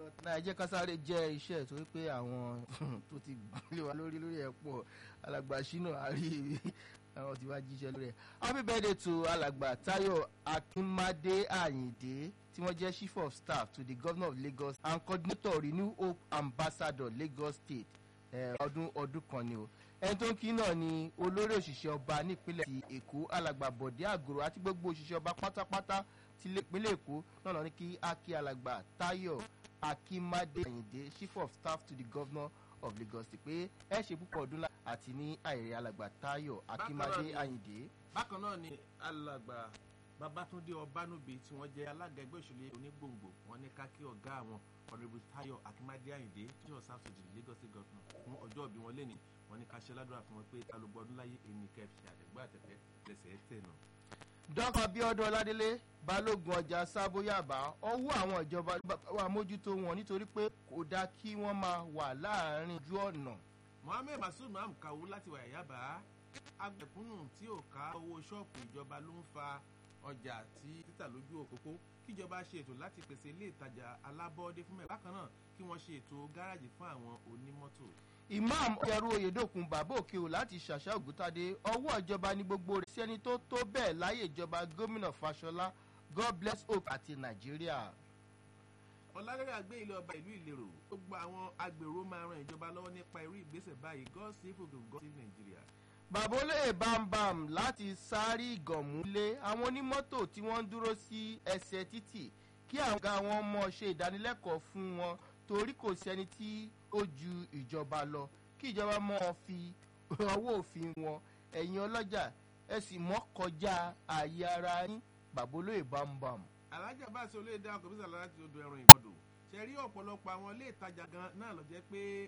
náà ẹ jẹ́ ká sáré jẹ́ iṣẹ́ torí pé àwọn tó ti gbélé wa lórí lórí ẹ̀ pọ̀ alàgbà ṣínà àrí àwọn tí wàá jíṣẹ́ lórí ẹ̀. happy birthday to alàgbà tayo akínmádé àyìndé tí wọ́n jẹ́ chief of staff to the governor of lagos and coordinator renew hope ambassador lagos state ọdún ọdún kan ni o ẹni tó ń kí náà ni olórí òṣìṣẹ́ ọba nípínlẹ̀ ti èkó alàgbà bọ̀dé àgòrò àti gbogbo òṣìṣẹ́ ọba pátápátá ti ìpínlẹ̀ èkó náà lọ ní kí akí alàgbà tayo akínmádé àyìndé chief of staff to the governor of lagos state pé ẹ ṣe púpọ̀ ọdún lá àti ní àìrè alàgbà tayo akínmádé àyìndé. bákan náà ni alàgbà babatunde ọbánúbi tí wọ́n jẹ́ alága ẹgbẹ́ òṣèlú onígbòǹgbò wọn ní ká kí ọ̀gá àwọn ọ̀rẹ́bù tayo akínmádé àyìndé tí wọ́n sáfù jù lagos state governor fún ọjọ́ òbí wọn lẹ́ni wọn ní ká ṣe ládùúrà fún wọn pé alùpùpù ọdún láyé èmi kẹfì àtẹ̀gbọ́ àtẹ̀tẹ̀ lẹ́sẹ̀ tẹ̀ náà dọ́kọ̀ abiodun ọládélé balógun ọjà sábóyàbá ọwọ́ àwọn ìjọba wà mójútó wọn nítorí pé kò dáa kí wọ́n máa wà láàrin ojú ọ̀nà. mohammed masud maham kawu láti wà yàbá agbẹ̀kúnnù tí ò ká owó ṣọ́ọ̀pù ìjọba ló ń fa ọjà tí títà lójú òpópó kíjọba ṣe ètò láti pèsè ilé ìtajà alábọ́ọ́dé fún mẹ́rin bákan náà kí wọ́n ṣe ètò gáràjì fún àwọn onímọ́tò imam ọ̀yẹ̀rú oyèdòkun bàbá òkè o láti ṣàṣà ògúntadé ọwọ́ ìjọba ní gbogbo rẹ̀ sí ẹni tó tó bẹ́ẹ̀ láyé ìjọba gómìnà fàṣọlá god bless hope àti nàìjíríà. ọ̀làdẹ́rẹ́ àgbé ilé ọba ìlú ìlérò ó gba àwọn agbèrò máa ran ìjọba lọ́wọ́ nípa irú ìgbésẹ̀ báyìí god save ogun god save nàìjíríà. bàbá olóyè bámbam láti sáré ìgànmú lé àwọn onímọ́tò tí wọ́n ń dúró sí ẹsẹ̀ títì kí àwọn ọ̀gá wọn mọ̀ ṣe ìdánilẹ́kọ̀ọ́ fún wọn torí kò sẹ́ni tí ó ju ìjọba lọ kí ìjọba mọ́ fi ọwọ́ òfin wọn ẹ̀yin ọlọ́jà ẹ sì mọ́ kọjá ààyè ara yín bàbólóyè bámbam. alájà bá aṣọ olóyè dáhùn kọmíṣà láti odò ẹran ìgbọdọ ṣe rí ọ̀pọ̀lọpọ̀ àwọn ilé ìtajà gan náà lọ jẹ́ pé